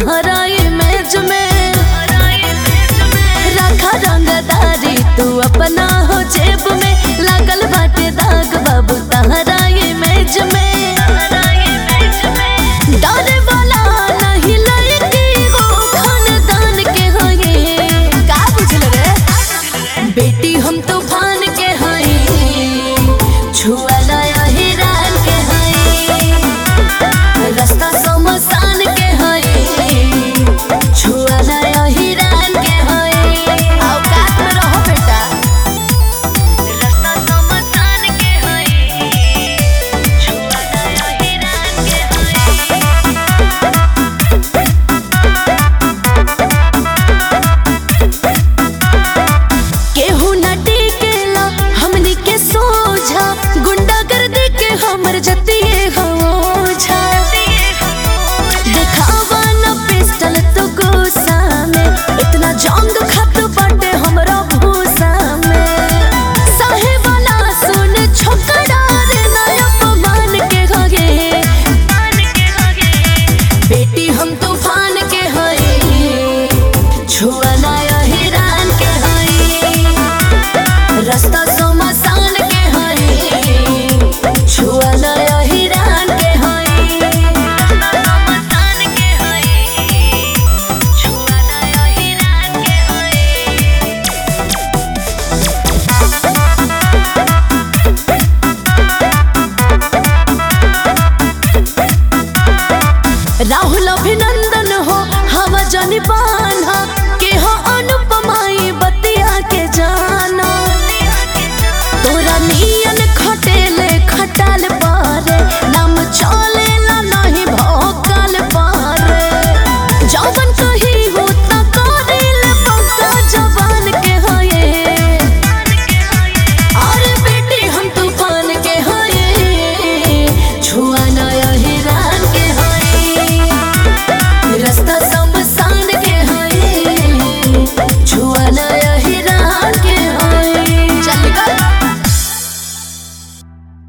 तहरा इमेज में रखा रंगदारी तू अपना हो जेब में लागल बाटे दाग बाबू तहरा इमेज में डरे वाला नहीं लड़की हो खानदान के हो ये का बुझल रे बेटी हम तूफान के हई छुआ नया हिरान के हई रास्ता समसान के हई छुआ नया हिरान के हई औकात में रहो बेटा रास्ता समसान के हई छुआ नया हिरान के हई केहू न टिकेला हमनी के सोझा गुंडागर्दी के हमर जतिए होझा देखावा न पिस्टल तो गुस्सा में इतना जंग खत बाटे हमरा भूसा में साहे वाला सुन छोकरा रे ना अपमान के होगे बेटी हम तूफान के हई छुआ नया हिरान के हई रास्ता समसान के हई छुआ नया हिरान के हई समसान के हई छुआ नया हिरान के हई राहुल अभिनंदन हो हवा जनी बान्हा के हो अनु